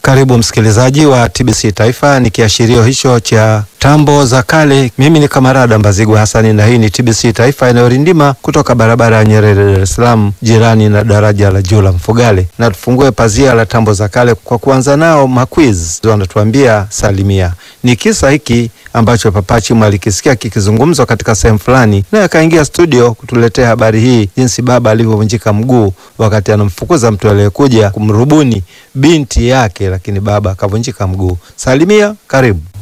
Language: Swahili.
Karibu msikilizaji wa TBC Taifa, ni kiashirio hicho cha tambo za kale. Mimi ni Kamarada Mbazigwa Hasani na hii ni TBC Taifa inayorindima kutoka barabara ya Nyerere, Dar es Salaam, jirani na daraja la juu la Mfugale, na tufungue pazia la tambo za kale kwa kuanza nao maquiz. Wanatuambia salimia. Ni kisa hiki ambacho Papa Chimu alikisikia kikizungumzwa katika sehemu fulani, naye akaingia studio kutuletea habari hii, jinsi baba alivyovunjika mguu wakati anamfukuza mtu aliyekuja kumrubuni binti yake, lakini baba akavunjika mguu. Salimia, karibu.